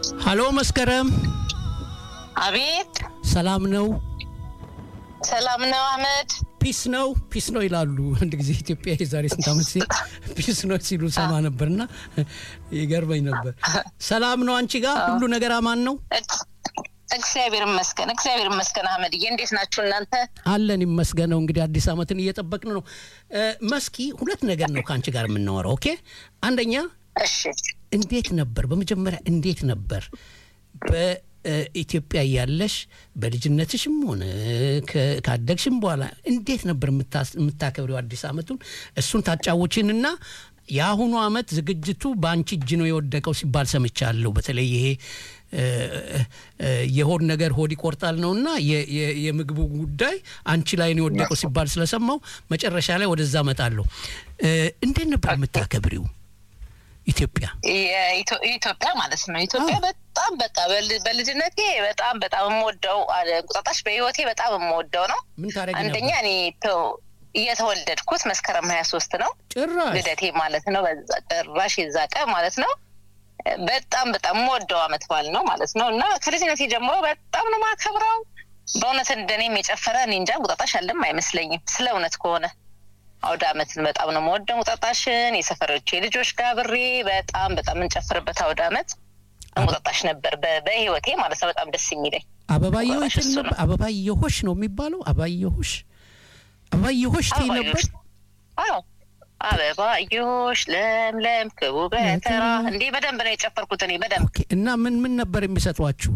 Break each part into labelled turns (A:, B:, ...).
A: ሀሎ መስከረም፣
B: አቤት
A: ሰላም ነው?
B: ሰላም ነው አህመድ።
A: ፒስ ነው ፒስ ነው ይላሉ። አንድ ጊዜ ኢትዮጵያ የዛሬ ስንት ዓመት ሲል ፒስ ነው ሲሉ ሰማ ነበርና ይገርመኝ ነበር። ሰላም ነው አንቺ ጋር ሁሉ ነገር አማን ነው?
B: እግዚአብሔር ይመስገን፣ እግዚአብሔር ይመስገን። አህመድዬ እንዴት ናችሁ እናንተ?
A: አለን ይመስገነው። እንግዲህ አዲስ ዓመትን እየጠበቅን ነው። መስኪ ሁለት ነገር ነው ከአንቺ ጋር የምናወራው። ኦኬ፣ አንደኛ
B: እሺ
A: እንዴት ነበር በመጀመሪያ እንዴት ነበር በኢትዮጵያ እያለሽ በልጅነትሽም ሆነ ከ- ካደግሽም በኋላ እንዴት ነበር የምታስ- የምታከብሪው አዲስ ዓመቱን? እሱን ታጫውቺንና የአሁኑ ዓመት ዝግጅቱ በአንቺ እጅ ነው የወደቀው ሲባል ሰምቻለሁ። በተለይ ይሄ እ፣ እ፣ የሆድ ነገር ሆድ ይቆርጣል ነውና የ- የ- የምግቡ ጉዳይ አንቺ ላይ ነው የወደቀው ሲባል ስለሰማው መጨረሻ ላይ ወደዛ እመጣለሁ። እ፣ እንዴት ነበር የምታከብሪው ኢትዮጵያ?
B: የኢትዮ- ኢትዮጵያ ማለት ነው። ኢትዮጵያ
A: አዎ።
B: በጣም በቃ በል- በልጅነቴ በጣም በጣም የምወደው አ- እንቁጣጣሽ በህይወቴ በጣም የምወደው ነው።
A: ምን ታደርጊ
B: አንደኛ
A: ነበር?
B: እኔ ተ- የተወለድኩት መስከረም ሀያ ሶስት ነው
A: ጭራሽ
B: ልደቴ ማለት ነው። በዛ ጭራሽ የዛ ቀን ማለት ነው። በጣም በጣም የምወደው አመት በዓል ነው ማለት ነው እና ከልጅነቴ ጀምሮ በጣም ነው ማከብረው። በእውነት እንደኔም የጨፈረ እኔ እንጃ እንቁጣጣሽ አለም አይመስለኝም ስለ እውነት ከሆነ አውደ አመትን በጣም ነው የምወደው። እንቁጣጣሽን የሰፈሮቼ ልጆች ጋር ብሬ በጣም በጣም የምንጨፍርበት አውደ አመት እንቁጣጣሽ ነበር በ- በህይወቴ ማለት ነው። በጣም ደስ የሚለኝ
A: አበባየሁ
B: እንቁጣጣሽ
A: ትል
B: እሱ
A: ነበር። አበባየሆሽ ነው የሚባለው። አበባየሆሽ አበባየሆሽ ትይ ነበር።
B: አዎ አበባዮሽ ለምለም ክቡ በተራ እንዴ በደንብ ነው የጨፈርኩት እኔ በደንብ
A: ኦኬ። እና ምን ምን ነበር የሚሰጧችሁ?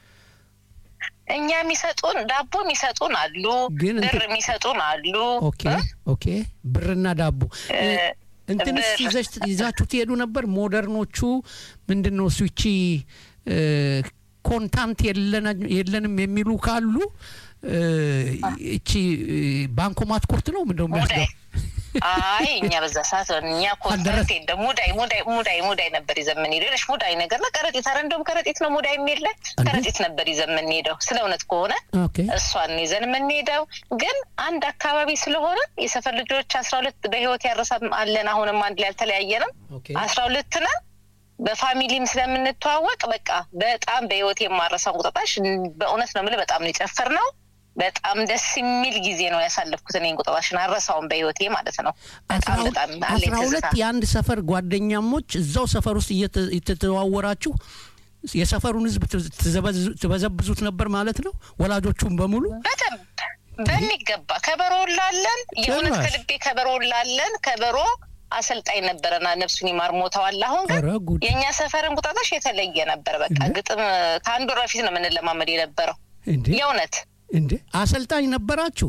B: እኛ የሚሰጡን ዳቦ የሚሰጡን አሉ፣
A: ግን እንትን-
B: ብር የሚሰጡን አሉ።
A: ኦኬ ኦኬ። ብርና ዳቦ እ፣ እንትንስ
B: ብር።
A: ይዘሽ ይዛችሁ ትሄዱ ነበር? ሞደርኖቹ ምንድን ነው እሱ ይቺ እ፣ ኮንታንት የለና- የለንም የሚሉ ካሉ እ፣ ይቺ እ፣ ባንኮማት ኩርት ነው ምንድነው
B: ሙዳይ
A: የሚያስገባ
B: አይ እኛ በዛ ሰዓት እኛ ኮንሰርት የለም። ሙዳይ ሙዳይ ሙዳይ ሙዳይ ነበር ይዘን የምንሄደው። ሌሎች ሙዳይ ነገር ነው ከረጢት፣ ኧረ እንደውም ከረጢት ነው ሙዳይ የሚል
A: እንዴ?
B: ከረጢት ነበር ይዘን የምንሄደው። ስለ እውነት ከሆነ
A: ኦኬ
B: እሷን ይዘን የምንሄደው ግን አንድ አካባቢ ስለሆነ የሰፈር ልጆች አስራ ሁለት በህይወት ያረሳ አለን። አሁንም አንድ ላይ አልተለያየንም።
A: ኦኬ
B: አስራ ሁለት ነን። በፋሚሊም ስለምንተዋወቅ በቃ በጣም በህይወት የማረሳው እንቁጣጣሽ በእውነት ነው የምልህ በጣም ነው የጨፈርነው። በጣም ደስ የሚል ጊዜ ነው ያሳለፍኩት። እኔ እንቁጣጣሽን አረሳውን በህይወቴ ማለት ነው። በጣም በጣም አለኝ
A: አስራ ሁለት
B: ትዝታ።
A: የአንድ ሰፈር ጓደኛሞች እዛው ሰፈር ውስጥ እየተ- እየተዘዋወራችሁ የሰፈሩን ህዝብ ትዝ- ትዘበዝ- ትበዘብዙት ነበር ማለት ነው። ወላጆቹን በሙሉ
B: በደንብ በሚገባ ከበሮ ላለን የእውነት
A: ጭራሽ።
B: ከልቤ ከበሮ ላለን ከበሮ አሰልጣኝ ነበረና ነፍሱን ይማር ሞተዋል። አሁን ግን
A: ኧረ ጉድ
B: የእኛ ሰፈር እንቁጣጣሽ የተለየ ነበር። በቃ
A: እንዴ?
B: ግጥም ከአንድ ወር በፊት ነው የምንለማመድ የነበረው
A: እንዴ
B: የእውነት
A: እንዴ አሰልጣኝ ነበራችሁ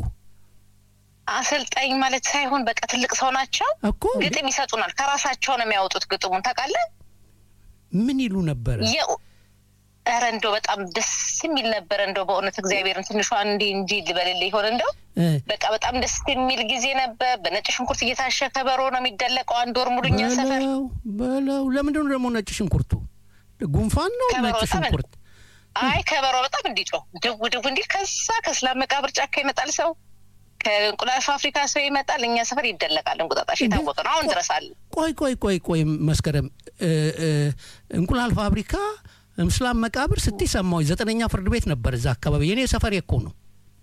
B: አሰልጣኝ ማለት ሳይሆን በቃ ትልቅ ሰው ናቸው።
A: እኮ እንዴ?
B: ግጥም ይሰጡናል። ከራሳቸው ነው የሚያወጡት ግጥሙን ታውቃለህ።
A: ምን ይሉ ነበረ?
B: የው- ኧረ እንደው በጣም ደስ የሚል ነበረ። እንደው በእውነት እግዚአብሔርን ትንሿ እንዲ እንጂ ልበልልህ ይሆን እንደው
A: እ፣
B: በቃ በጣም ደስ የሚል ጊዜ ነበር። በነጭ ሽንኩርት እየታሸ ከበሮ ነው የሚደለቀው። አንድ ወር ሙሉ እኛ ሰፈር
A: በለው በለው። ለምንድን ነው ደግሞ ነጭ ሽንኩርቱ? ጉንፋን ነው
B: ከበሮ
A: ነጭ
B: በጣም
A: ሽንኩርት?
B: አይ ከበሮ በጣም እንዲጮህ ድው ድው እንዲል ከዛ ከስላም መቃብር ጫካ ይመጣል ሰው ከእንቁላል ፋብሪካ ሰው ይመጣል። እኛ ሰፈር ይደለቃል። እንቁጣጣሽ
A: እንዴ?
B: የታወቀ ነው። አሁን ድረስ አለ።
A: ቆይ ቆይ ቆይ ቆይ መስከረም እ፣ እ፣ እንቁላል ፋብሪካ ምስላም መቃብር ስትይ ሰማሁኝ። ዘጠነኛ ፍርድ ቤት ነበር እዛ አካባቢ። የኔ ሰፈር እኮ ነው።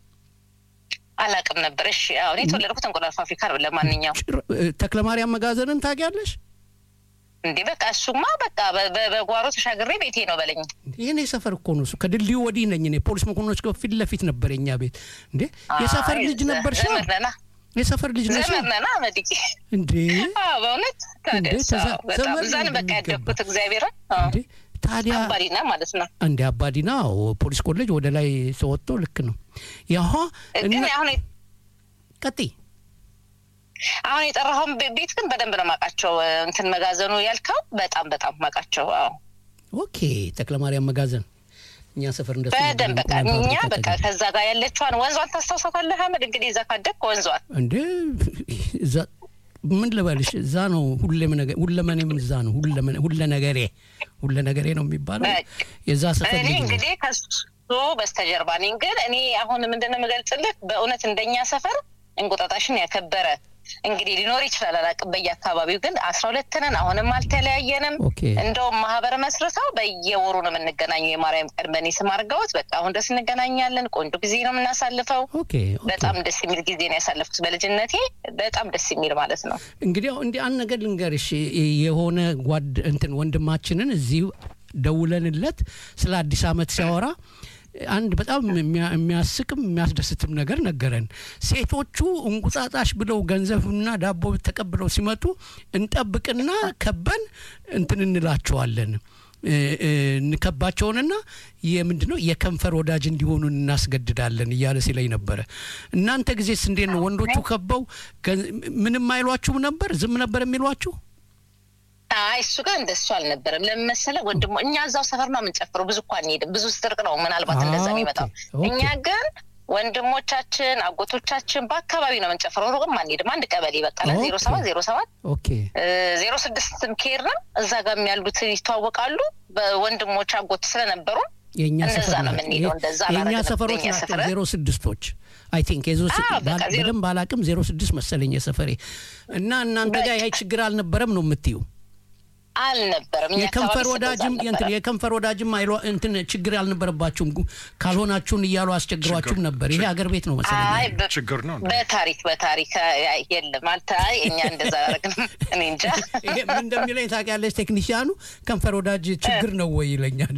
B: አላቅም ነበር። እሺ አዎ፣ እኔ የተወለድኩት እንቁላል ፋብሪካ ነው። ለማንኛውም
A: ጭር- እ፣ ተክለማርያም መጋዘንን ታውቂያለሽ?
B: እንዴ በቃ እሱማ በቃ በ- በ- በጓሮ ተሻግሬ ቤቴ ነው በለኝ።
A: የኔ ሰፈር እኮ ነው እሱ። ከድልድዩ ወዲህ ነኝ እኔ። ፖሊስ መኮንኖች ጋር ፊት ለፊት ነበር የኛ ቤት። እንዴ የሰፈር
B: አይ፣
A: ልጅ
B: ዘ-
A: ነበር ሻ
B: ዘመድ ነና
A: የሰፈር ልጅ ነሽ
B: ዘመድ ነና መድቂ
A: እንዴ?
B: አዎ፣ በእውነት ታዲያ
A: እንዴ፣
B: እሱ፣
A: ተዛ-
B: አዎ፣ በጣም
A: ዘመድ
B: እዛ ነው በቃ
A: እንደሚገባ።
B: ያደግኩት። እግዚአብሔርን አዎ፣
A: እንዴ ታዲያ
B: አባዲና ማለት ነው።
A: እንደ አባዲና አዎ፣ ፖሊስ ኮሌጅ ወደ ላይ ተወጥቶ ልክ ነው። ያሆ
B: ግን
A: እና
B: አሁን
A: ቀጥይ
B: አሁን የጠራኸውን ቤ- ቤት ግን በደንብ ነው ማውቃቸው። እንትን መጋዘኑ ያልከው በጣም በጣም ማውቃቸው። አዎ
A: ኦኬ ተክለማርያም መጋዘን እኛ ሰፈር እንደሱ ነበር።
B: በደንብ በቃ
A: እንቁላል
B: እኛ
A: ፋብሪካ
B: በቃ
A: አጠገብ።
B: ከዛ ጋር ያለችዋን ወንዟን ታስታውሳታለህ አህመድ? እንግዲህ እዛ ካደግክ ወንዟን
A: እንዴ እዛ ምን ልበልሽ እዛ ነው ሁሌም ነገር ሁለመኔም እዛ ነው ሁለመኔ ሁለ ነገሬ ሁለ ነገሬ ነው የሚባለው
B: በቃ።
A: የዛ ሰፈር
B: እኔ
A: ልጅ ነኝ።
B: እንግዲህ ከሱ በስተጀርባ ነኝ። ግን እኔ አሁን ምንድን ነው የምገልጽልህ በእውነት እንደኛ ሰፈር እንቁጣጣሽን ያከበረ እንግዲህ ሊኖር ይችላል አላውቅም። በየአካባቢው ግን አስራ ሁለት ነን። አሁንም አልተለያየንም።
A: ኦኬ
B: እንደውም ማህበር መስርተው በየወሩ ነው የምንገናኘው። የማርያም ቀን በእኔ ስም አድርገውት በቃ አሁን ድረስ እንገናኛለን። ቆንጆ ጊዜ ነው የምናሳልፈው።
A: ኦኬ ኦኬ።
B: በጣም ደስ የሚል ጊዜ ነው ያሳለፍኩት በልጅነቴ። በጣም ደስ የሚል ማለት ነው።
A: እንግዲህ አሁን እንዲህ አንድ ነገር ልንገርሽ የሆነ ጓድ እንትን ወንድማችንን እዚሁ ደውለንለት ስለ አዲስ ዓመት ሲያወራ አንድ በጣም የሚያ- የሚያስቅም የሚያስደስትም ነገር ነገረን። ሴቶቹ እንቁጣጣሽ ብለው ገንዘብና ዳቦ ተቀብለው ሲመጡ እንጠብቅና ከበን እንትን እንላቸዋለን እ- እ- እንከባቸውንና የምንድን ነው የከንፈር ወዳጅ እንዲሆኑ እናስገድዳለን እያለ ሲለኝ ነበረ። እናንተ ጊዜስ እንዴት ነው? ወንዶቹ ከበው ገን- ምንም አይሏችሁም ነበር? ዝም ነበር የሚሏችሁ?
B: አይ እሱ ጋር እንደሱ አልነበረም። ለምን መሰለህ ወንድሞ፣ እኛ እዛው ሰፈር ነው የምንጨፍረው። ብዙ እኳ አንሄድም። ብዙ ስትርቅ ነው ምናልባት እንደዛ
A: አ፣
B: የሚመጣው።
A: ኦኬ፣
B: እኛ ግን ወንድሞቻችን፣ አጎቶቻችን በአካባቢ ነው የምንጨፍረው። ሩቅም አንሄድም። አንድ ቀበሌ በቃ
A: ኦኬ።
B: ዜሮ ሰባት ዜሮ ሰባት
A: ኦኬ
B: ዜሮ ስድስትም ከሄድ ነው እዛ ጋር ያሉት ይተዋወቃሉ። በወንድሞች አጎት ስለነበሩ
A: የእኛ
B: እንደዛ
A: ሰፈር
B: ነው
A: ናቸው።
B: የምንሄደው። እንደዛ
A: የእኛ
B: አላደረግንም።
A: ሰፈሮች
B: በእኛ
A: ናቸው
B: ሰፈር
A: ዜሮ ስድስቶች አይ ቲንክ የዞ
B: አዎ፣ በቃ ዜሮ-
A: በደንብ አላቅም ዜሮ ስድስት መሰለኝ የሰፈሬ እና እናንተ ጋር ይህ ችግር አልነበረም ነው የምትዩ?
B: አልነበረም። እኛ
A: የከንፈር
B: አካባቢ
A: ወዳጅም
B: እንደዛ
A: እንትን
B: አልነበረም።
A: የከንፈር ወዳጅም አይሏ እንትን ችግር አልነበረባችሁም ጉ- ካልሆናችሁን እያሉ አስቸግሯችሁም
C: ችግር-
A: ነበር። ይሄ አገር ቤት ነው መሰለኝ
B: አይ
A: ያለው።
B: በ-
C: ችግር ነው እንዴ?
B: በታሪክ በታሪክ አይ፣ የለም አልተ አይ እኛ እንደዛ አላደረግንም። እኔ እንጃ
A: ይሄ ምን እንደሚለኝ ታውቂያለሽ? ቴክኒሽያኑ ከንፈር ወዳጅ ችግር ነው ወይ ይለኛል።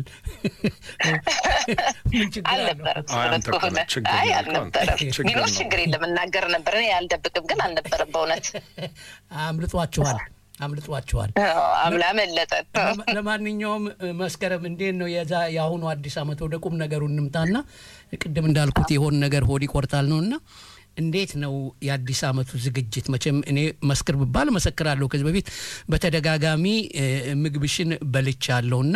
A: ምን ችግር አለው?
B: አልነበረም።
C: አይ፣
B: እውነት
C: አንተ
B: ከሆነ
C: እኮ ችግር
B: አይ
C: ነው
B: አልነበረም።
C: ችግር
B: ቢኖር
C: ነው።
B: ችግር የለም እናገር ነበር። እኔ አልደብቅም፣ ግን አልነበረም በእውነት
A: አምልጧችኋል፣ አምልጧችኋል።
B: አምላ መለጠን።
A: ለማ- ለማንኛውም እ፣ መስከረም እንዴት ነው የዛ የአሁኑ አዲስ ዓመት ወደ ቁም ነገሩ እንምጣና ቅድም እንዳልኩት የሆን ነገር ሆድ ይቆርጣል ነውና እንዴት ነው የአዲስ ዓመቱ ዝግጅት? መቼም እኔ መስክር ብባል መሰክራለሁ። ከዚህ በፊት በተደጋጋሚ እ፣ ምግብሽን በልቻለሁና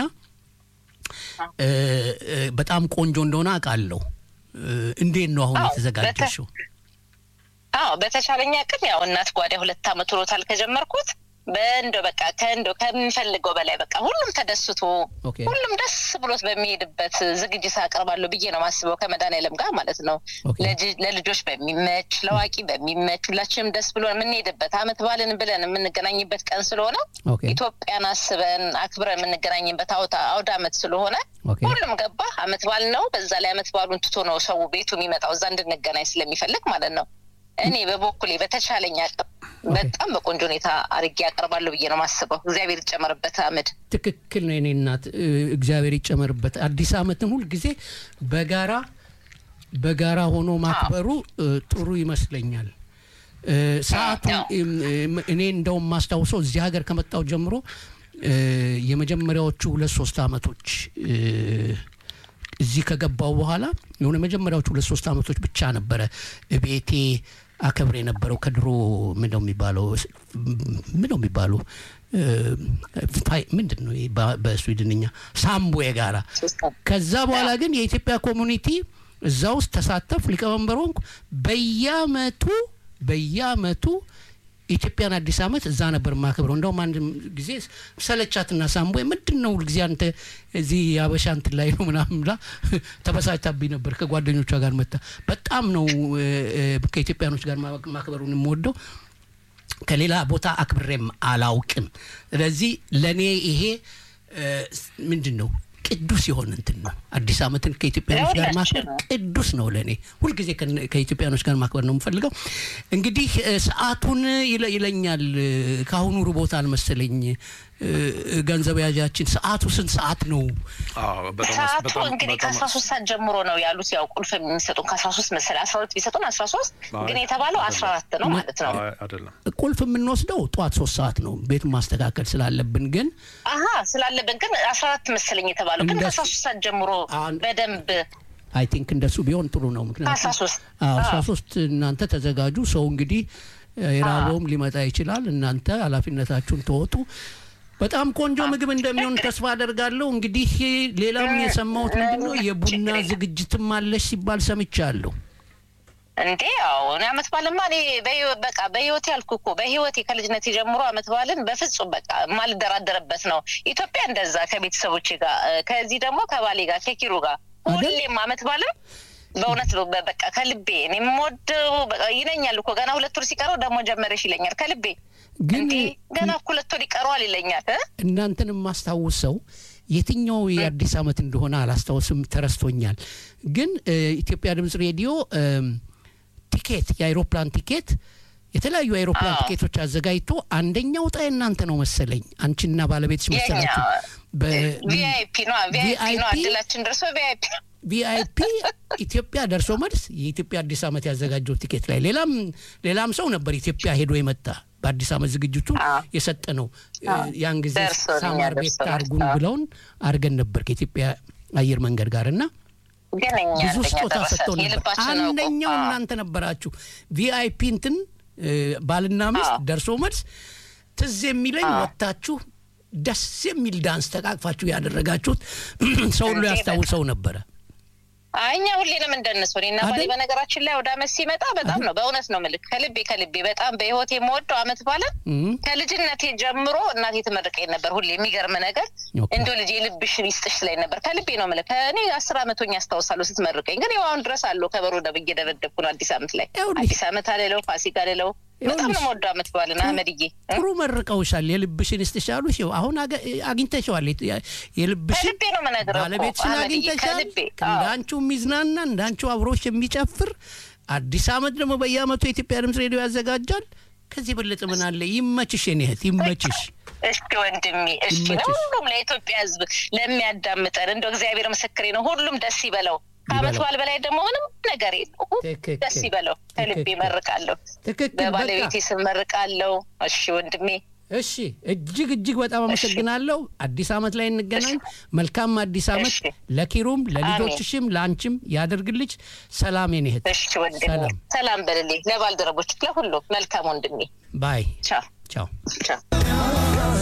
A: እ፣ እ፣ በጣም ቆንጆ እንደሆነ አውቃለሁ። እ፣ እንዴት ነው አሁን
B: አዎ፣
A: የተዘጋጀሽው?
B: አዎ በተቻለኝ አቅም ያው እናት ጓዳ ሁለት ዓመት ሆኖታል ከጀመርኩት በእንዶ በቃ ከእንዶ ከምንፈልገው በላይ በቃ ሁሉም ተደስቶ
A: ኦኬ።
B: ሁሉም ደስ ብሎት በሚሄድበት ዝግጅት አቀርባለሁ ብዬ ነው ማስበው ከመድኃኒዓለም ጋር ማለት ነው።
A: ኦኬ።
B: ለጅ- ለልጆች በሚመች ለአዋቂ በሚመች ሁላችንም ደስ ብሎ የምንሄድበት አመት ባልን ብለን የምንገናኝበት ቀን ስለሆነ
A: ኦኬ
B: ኢትዮጵያን አስበን አክብረን የምንገናኝበት አውታ- አውደ አመት ስለሆነ
A: ኦኬ
B: ሁሉም ገባ አመት ባል ነው። በዛ ላይ አመት ባሉን ትቶ ነው ሰው ቤቱ የሚመጣው እዛ እንድንገናኝ ስለሚፈልግ ማለት ነው። እኔ በበኩሌ በተቻለኝ አቅም በጣም በቆንጆ ሁኔታ አድርጌ ያቀርባለሁ ብዬ ነው ማስበው። እግዚአብሔር ይጨመርበት አመድ።
A: ትክክል ነው የኔ እናት እ፣ እግዚአብሔር ይጨመርበት። አዲስ ዓመትን ሁል ጊዜ በጋራ በጋራ ሆኖ ማክበሩ እ፣ ጥሩ ይመስለኛል። እ፣ ሰዓቱ
B: አዎ።
A: እም፣ እም፣ እኔ እንደውም ማስታውሰው እዚህ ሀገር ከመጣው ጀምሮ እ፣ የመጀመሪያዎቹ ሁለት ሶስት አመቶች እ፣ እዚህ ከገባው በኋላ የሆነ መጀመሪያዎቹ ሁለት ሶስት አመቶች ብቻ ነበረ ቤቴ አከብር የነበረው ከድሮ ምንደው የሚባለው ምንደው የሚባለው እ፣ ፋይ- ምንድን ነው ይሄ በ- በስዊድንኛ ሳምቦ ጋራ ከዛ በኋላ ግን የኢትዮጵያ ኮሚኒቲ እዛ ውስጥ ተሳተፍ ሊቀመንበር ሆንኩ። በየአመቱ በየአመቱ ኢትዮጵያን አዲስ አመት እዛ ነበር ማክብረው። እንደውም አንድ ጊዜ ሰለቻትና ሳምቦ ምንድን ነው ሁልጊዜ አንተ እዚህ የአበሻ እንትን ላይ ነው ምናምን ብላ ተበሳጭታብኝ ነበር። ከጓደኞቿ ጋር መታ በጣም ነው እ፣ እ፣ ከኢትዮጵያኖች ጋር ማ- ማክበሩን የምወደው ከሌላ ቦታ አክብሬም አላውቅም። ስለዚህ ለእኔ ይሄ እ፣ ምንድን ነው ቅዱስ የሆነ እንትን ነው። አዲስ አመትን ከኢትዮጵያኖች ጋር ማክበር
B: ለሁላችንም።
A: ቅዱስ ነው ለእኔ። ሁልጊዜ ከነ- ከኢትዮጵያኖች ጋር ማክበር ነው የምፈልገው። እንግዲህ እ፣ ሰዓቱን ይለ- ይለኛል እ፣ ከአሁኑ ርቦታል መሰለኝ እ፣ ገንዘብ ያዣችን። ሰዓቱ ስንት ሰዓት ነው?
C: አዎ፣ በጣም
B: ሰዓቱ
C: በጣም
B: እንግዲህ
C: በጣም
B: ከአስራ ሶስት ሰዓት ጀምሮ ነው ያሉት። ያው ቁልፍ የሚሰጡን ከአስራ ሶስት መሰለኝ አስራ ሁለት ቢሰጡን አስራ ሶስት
C: አይ፣
B: ግን የተባለው አስራ አራት ነው ማለት ነው።
C: አይ፣ አይደለም
A: ቁልፍ የምንወስደው ጠዋት ሶስት ሰዓት ነው ቤቱን ማስተካከል ስላለብን ግን
B: አሀ ስላለብን ግን አስራ አራት መሰለኝ የተባለው ግን
A: እንደሱ-
B: ከአስራ ሶስት ሰዓት ጀምሮ
A: አን-
B: በደንብ
A: አይ ቲንክ እንደሱ ቢሆን ጥሩ ነው። ምክንያቱም
B: ከአስራ ሶስት
A: አዎ አስራ ሶስት እናንተ ተዘጋጁ። ሰው እንግዲህ እ፣ የራበውም ሊመጣ ይችላል። እናንተ ኃላፊነታችሁን ተወጡ። በጣም ቆንጆ ምግብ እንደሚሆን ተስፋ አደርጋለሁ። እንግዲህ ሌላም የሰማሁት ምንድን ነው የቡና ዝግጅትም አለሽ ሲባል ሰምቻለሁ።
B: እንዴ ያው እኔ አመት ባልማ እኔ በህይወት በቃ በህይወት ያልኩ እኮ በህይወቴ ከልጅነቴ ጀምሮ አመት ባልን በፍጹም በቃ የማልደራደርበት ነው። ኢትዮጵያ እንደዛ ከቤተሰቦቼ ጋር እ፣ ከዚህ ደግሞ ከባሌ ጋር ከኪሩ ጋር
A: አይደል?
B: ሁሌም አመት ባልን በእውነት ነው በ- በቃ ከልቤ እኔ የምወደው በቃ ይለኛል እኮ ገና ሁለት ወር ሲቀረው ደግሞ ጀመረሽ ይለኛል ከልቤ
A: ግን
B: እንዴ ገና እኮ ሁለት ወር ይቀረዋል ይለኛል እ?
A: እናንተን የማስታውሰው የትኛው የአዲስ ዓመት እንደሆነ አላስታውስም፣ ተረስቶኛል። ግን እ፣ ኢትዮጵያ ድምፅ ሬዲዮ እም፣ ቲኬት የአይሮፕላን ቲኬት የተለያዩ የአይሮፕላን
B: አዎ።
A: ቲኬቶች አዘጋጅቶ አንደኛው ዕጣ የእናንተ ነው መሰለኝ አንቺና ባለቤትሽ
B: የኛ
A: መሰላችሁ
B: ቪአይፒ ነው ቪአይፒ ነው
A: VIP?
B: እድላችን ደርሶ ቪአይፒ
A: ቪአይፒ ኢትዮጵያ ደርሶ መልስ የኢትዮጵያ አዲስ ዓመት ያዘጋጀው ቲኬት ላይ ሌላም ሌላም ሰው ነበር ኢትዮጵያ ሄዶ የመጣ በአዲስ ዓመት ዝግጅቱ
B: አዎ።
A: የሰጠ ነው።
B: አዎ።
A: ያን ጊዜ
B: ደርሶልኛል፣
A: ሳማር ቤት
B: ደርሶኛል።
A: አርጉን
B: አዎ።
A: ብለውን አድርገን ነበር ከኢትዮጵያ አየር መንገድ ጋር እና
B: ግን እኛ
A: ብዙ
B: አንደኛ
A: ስጦታ
B: ደረሰ
A: ሰጥተው ነበር።
B: የልባችን አውቆ
A: አንደኛው
B: አዎ።
A: እናንተ ነበራችሁ። ቪአይፒ እንትን እ፣ ባልና ሚስት
B: አዎ።
A: ደርሶ መልስ ትዝ የሚለኝ
B: አዎ።
A: ወጥታችሁ ደስ የሚል ዳንስ ተቃቅፋችሁ ያደረጋችሁት ሰው ሁሉ
B: እንዴ፣
A: ያስታውሰው ነበረ።
B: አይ እኛ ሁሌንም እንደነሱ እኔና ባሌ
A: አይደል?
B: በነገራችን ላይ ወደ አመት ሲመጣ በጣም ነው በእውነት ነው ምልክ ከልቤ ከልቤ በጣም በህይወት የምወደው አመት ባለን
A: እም፣
B: ከልጅነቴ ጀምሮ እናቴ ትመርቀኝ ነበር። ሁሌ የሚገርም ነገር
A: ኦኬ።
B: እንዲ ልጅ ልብሽን ይስጥሽ ላይ ነበር። ከልቤ ነው ምልክ እኔ አስር አመቶኝ ያስታውሳለሁ ስትመርቀኝ። ግን ያው አሁን ድረስ አለው ከበሮ ደብዬ ደበደብኩ ነው አዲስ አመት ላይ
A: ይኸውልሽ።
B: አዲስ አመት አልለው ፋሲካ አልለው በጣም
A: ይኸውልሽ።
B: ነው የምወደው አመት ባልን አህመድዬ እ?
A: ጥሩ መርቀውሻል። የልብሽን ስትሻሉ ሲው አሁን አገ- አግኝተሸዋል። የት- የልብሽን
B: ከልቤ ነው የምነግርህ እኮ
A: ባለቤትሽን
B: አህመድዬ፣
A: አግኝተሻል።
B: ከልቤ አዎ።
A: እንዳንቺው የሚዝናና እንዳንቺው አብሮሽ የሚጨፍር አዲስ አመት ደግሞ በየአመቱ የኢትዮጵያ ድምፅ ሬዲዮ ያዘጋጃል። ከዚህ የበለጠ ምን አለ? ይመችሽ የኔ እህት ይመችሽ።
B: እሺ ወንድሜ፣ እሺ
A: ይመችሽ።
B: ለሁሉም ለኢትዮጵያ ሕዝብ ለሚያዳምጠን እንደው እግዚአብሔር ምስክሬ ነው። ሁሉም ደስ ይበለው። ከአመት
A: ይበለው።
B: በዓል በላይ ደግሞ ምንም ነገር የለው።
A: ትክክል።
B: ደስ ይበለው። ከልቤ
A: ትክክል።
B: መርቃለሁ።
A: ትክክል። በቃ
B: በባለቤቴ ስም መርቃለሁ። እሺ ወንድሜ፣
A: እሺ፣ እጅግ እጅግ በጣም አመሰግናለሁ። አዲስ አመት ላይ እንገናኝ። መልካም አዲስ አመት
B: እሺ።
A: ለኪሩም ለልጆችሽም ለአንቺም ያደርግልሽ። ሰላም የኔ እህት።
B: እሺ ወንድሜ፣
A: ሰላም
B: ሰላም በልልኝ። ለባልደረቦች ለሁሉም መልካም ወንድሜ።
A: ባይ።
B: ቻው
A: ቻው።
B: ቻው።